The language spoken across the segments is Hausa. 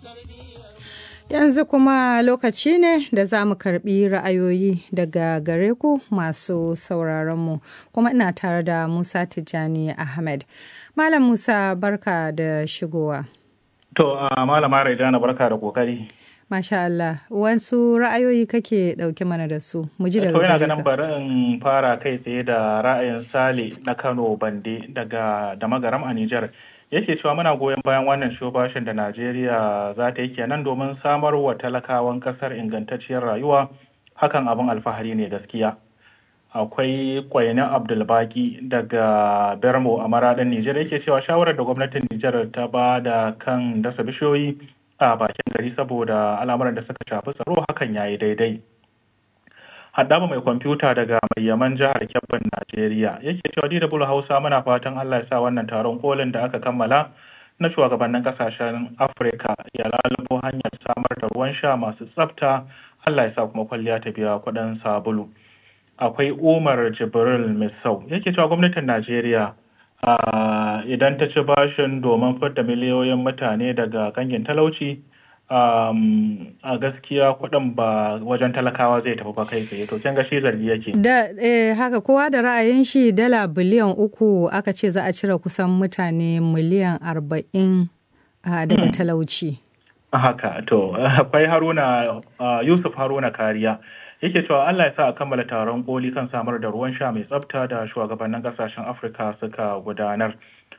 Yanzu kuma lokaci ne da za mu karbi ra'ayoyi daga gare ku masu sauraronmu kuma ina tare da Musa Tijjani Ahmed. Malam Musa barka da shigowa. To, uh, Malama Raidana barka da kokari. Masha Allah, wasu ra'ayoyi kake ɗauke mana da su, mu ji daga To, yana gare ganin ka. bari in fara kai tsaye da ra'ayin Sale na Kano Bande daga da magaram a Nijar. Yake cewa muna goyon bayan wannan shobashin da Najeriya za ta yi kenan domin samar wa talakawan kasar ingantacciyar rayuwa. Hakan abin alfahari ne gaskiya. Akwai kwainin Abdulbaki daga Bermo a maradin Nijar yake cewa shawarar da gwamnatin Nijar ta ba da kan dasa bishiyoyi a bakin gari saboda al'amuran da suka shafi tsaro hakan ya yi daidai. Haddaba mai kwamfuta daga mai yaman jihar Kebbin Najeriya yake cewa DW Hausa muna fatan Allah ya sa wannan taron kolin da aka kammala na shugabannin kasashen Afirka ya lalubo hanyar samar da ruwan sha masu tsafta Allah ya sa kuma kwalliya ta biya kuɗin sabulu. Akwai Umar Jibril Misau yake cewa gwamnatin Najeriya ah, idan ta ci bashin domin fidda miliyoyin mutane daga kangin talauci um, a gaskiya kuɗin ba wajen talakawa zai tafi ba kai tsaye to kin ga shi zargi yake Da eh, haka kowa da ra'ayin shi dala biliyan uku aka ce za a cire kusan mutane miliyan arba'in ah, daga talauci. haka to akwai haruna uh, yusuf haruna kariya yake cewa allah ya sa a kammala taron koli kan samar da ruwan sha mai tsafta da shugabannin kasashen afirka suka gudanar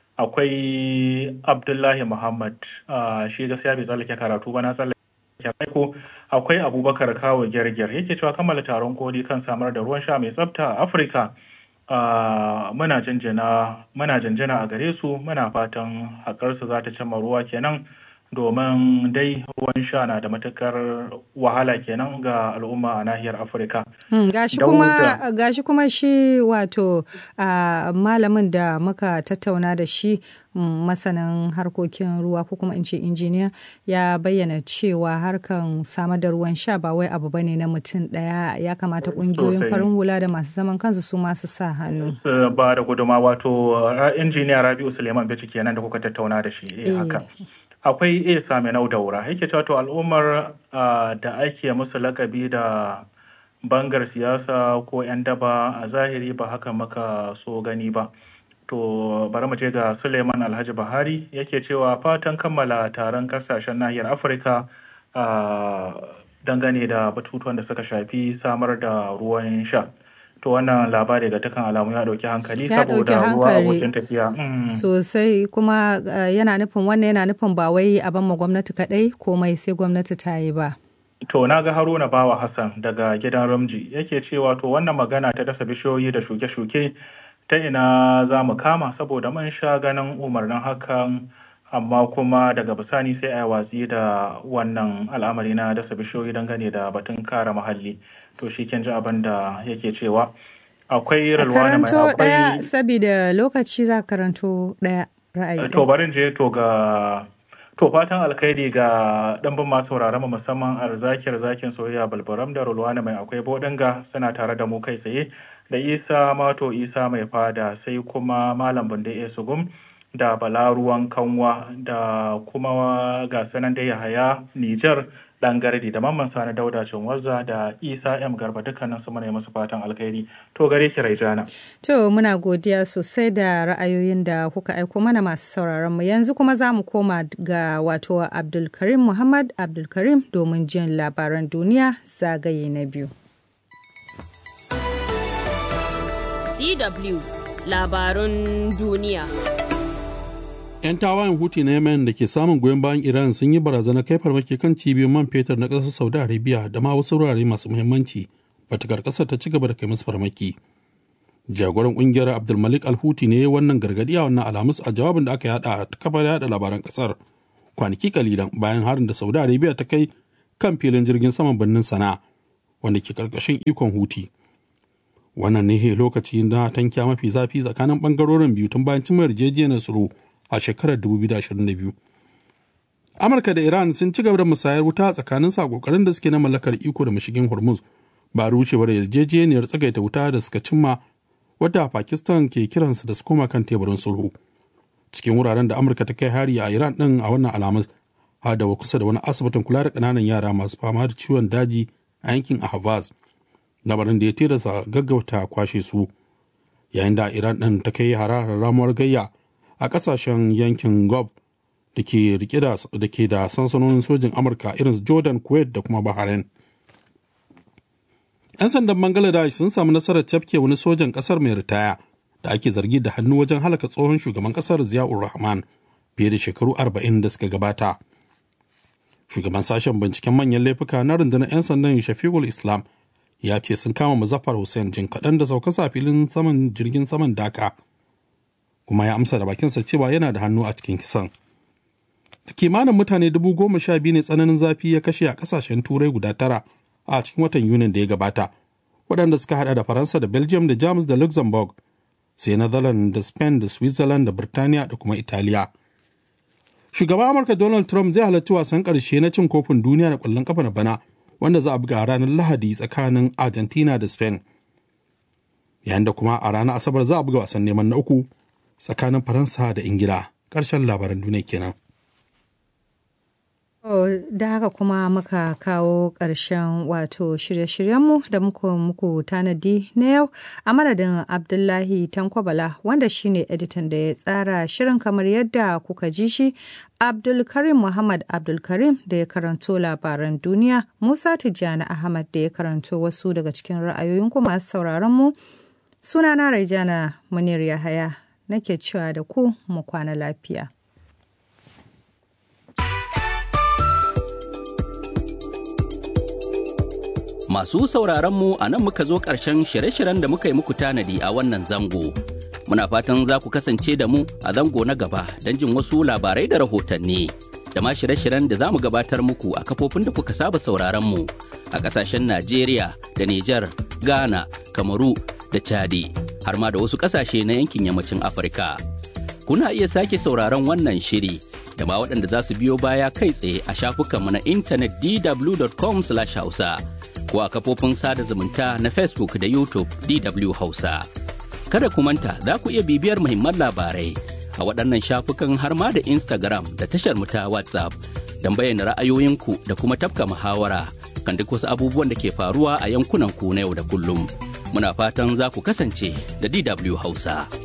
akwai abdullahi muhammad uh, shi gaskiya bai tsallake karatu ba na tsallake aiko akwai abubakar kawo gyargyar yake cewa kammala taron koli kan samar da ruwan sha mai tsafta a afirka uh, muna jinjina muna jinjina a gare su muna fatan haƙarsu za ta cimma ruwa kenan domin dai ruwan sha na da matukar wahala kenan ga al'umma a nahiyar afirka Hmm, gashi Da kuma wuta. gashi kuma shi wato ah, malamin da muka tattauna da shi mm, masanin harkokin ruwa ko kuma in ce injiniya ya bayyana cewa harkan samar da ruwan sha ba wai abu bane na mutum daya ya kamata kungiyoyin Sosai. farin hula da masu zaman kansu su masu sa hannu. su ba da guduma wato uh, injiniya rabi'u suleiman bici kenan da kuka tattauna da shi eh, Eh. haka akwai iya same nau daura yake cewa to al'ummar uh, da ake musu lakabi da bangar siyasa ko 'yan daba a zahiri ba haka maka so gani ba to bari mu je ga suleiman alhaji buhari yake cewa fatan kammala taron kasashen nahiyar afirka uh, dangane da batutuwan da suka shafi samar da ruwan sha to wannan labari ga dukkan alamu ya dauki hankali Ya ɗauki saboda ruwa hankali. abokin tafiya Mm. Sosai kuma ah, yana nufin wannan yana nufin ba wai a ban ma gwamnati kadai komai sai gwamnati ta yi ba. To na ga Haruna Bawa Hassan daga gidan Ramji yake cewa to wannan magana ta dasa bishiyoyi da shuke-shuke ta ina za mu kama saboda mun sha ganin umarnin hakan amma kuma daga bisani sai a yi watsi da wannan al'amari na dasa bishiyoyi dangane da batun kare muhalli. To shi kin ji abin da yake cewa akwai A Rilwana mai karanto ɗaya akwai saboda lokaci za ka karanto ɗaya ra'ayi To ɗaya. barin je to ga to fatan alkhairi ga ɗanbin masu sauraron mu musamman arzakiyar zakin soyayya balbaram da rulwana mai akwai bodinga suna tare da mu kai tsaye da isa mato isa mai fada sai kuma malam bunde esugum da balaruwan kanwa da kuma ga sanan da yahaya nijar dan gardi da mamman sani dauda cinwazza da isa m garba dukkanin su muna yi musu fatan alkhairi to gare ki raijana To muna godiya sosai da ra'ayoyin da kuka aiko mana masu sauraron mu yanzu kuma za mu koma ga wato Abdulkarim Muhammad Abdulkarim domin jin labaran duniya zagaye na biyu. DW labarun duniya. 'Yan tawayen Huti na Yemen da ke samun goyon bayan Iran sun yi barazana kai farmaki kan cibiyoyin man fetur na ƙasar Saudi Arabia da ma wasu wurare masu muhimmanci batakar ƙasar ta ci gaba da kai musu farmaki. Jagoran ƙungiyar Abdulmalik Al-Huti ne wannan gargaɗi a wannan alhamis a jawabin da aka yada a kafar yada labaran ƙasar kwanaki kalilan bayan harin da Saudi Arabia ta kai kan filin jirgin saman birnin Sana'a wanda ke ƙarƙashin ikon Huti. Wannan ne lokaci na tankiya mafi zafi tsakanin ɓangarorin biyu tun bayan cimma yarjejeniyar tsaro a shekarar 2022. Amurka da Iran sun ci gaba da musayar wuta tsakanin sa kokarin da suke na mallakar iko da mashigin Hormuz ba rucewar yarjejeniyar tsagaita wuta da suka cimma wadda Pakistan ke kiransu da su koma kan teburin sulhu. Cikin wuraren da Amurka ta kai hari a Iran din a wannan alamus adawa kusa da wani asibitin kula da ƙananan yara masu fama da ciwon daji a yankin ahvaz lamarin da ya tilasta gaggauta kwashe su yayin da iran ɗin ta kai hararar ramuwar gayya a ƙasashen yankin gob da ke rike da ke da sansanonin sojin amurka irin jordan kuwait da kuma bahrain 'yan sandan bangladesh sun samu nasarar cafke wani sojan ƙasar mai ritaya da ake zargi da hannu wajen halaka tsohon shugaban ƙasar ziyaur rahman fiye da shekaru arba'in da suka gabata shugaban sashen binciken manyan laifuka na rundunar 'yan sandan shafiqul islam ya ce sun kama muzaffar hussein jin kaɗan da sauka filin saman jirgin saman daka kuma ya amsa da bakinsa cewa yana da hannu a cikin kisan kimanin mutane dubu goma sha biyu ne tsananin zafi ya kashe a kasashen turai guda tara a cikin watan yunin da ya gabata waɗanda suka hada da faransa da belgium da jamus da luxembourg sai netherlands da spain da switzerland da birtaniya da kuma italiya shugaban amurka donald trump zai halarci wasan ƙarshe na cin kofin duniya da ƙwallon kafa na bana wanda za a buga a ranar lahadi tsakanin argentina da spain yayin da kuma a ranar asabar za a buga wasan neman na uku tsakanin faransa da ingila ƙarshen labaran duniya kenan da haka kuma muka kawo ƙarshen wato shirye-shiryenmu da muku muku tanadi na yau a madadin abdullahi tankwabala wanda shine editan da ya tsara shirin kamar yadda kuka ji shi abdulkarim muhammad abdulkarim da ya karanto labaran duniya musa tijjani ahmad da ya karanto wasu daga cikin ra'ayoyinku masu sauraron mu sunana raijana munir yahaya nake cewa da ku mu kwana lafiya Masu sauraron mu a nan muka zo ƙarshen shirye-shiryen da muka yi muku tanadi a wannan zango. Muna fatan za ku kasance da mu a zango na gaba don jin wasu labarai da rahotanni. Da ma shirye-shiryen da za mu gabatar muku a kafofin da kuka saba sauraron mu a ƙasashen Najeriya da Nijar, Ghana, Kamaru da Chadi, har ma da wasu ƙasashe na yankin yammacin Afirka. Kuna iya sake sauraron wannan shiri da ma waɗanda za su biyo baya kai tsaye a shafukanmu na intanet dw.com/hausa. ko a kafofin sada zumunta na Facebook da YouTube DW Hausa. Kada ku manta za ku iya bibiyar muhimman labarai a waɗannan shafukan har ma da Instagram da tashar mu ta WhatsApp don bayyana ra'ayoyinku da kuma tafka muhawara kan duk wasu abubuwan da ke faruwa a yankunan ku na yau da kullum. Muna fatan za ku kasance da DW Hausa.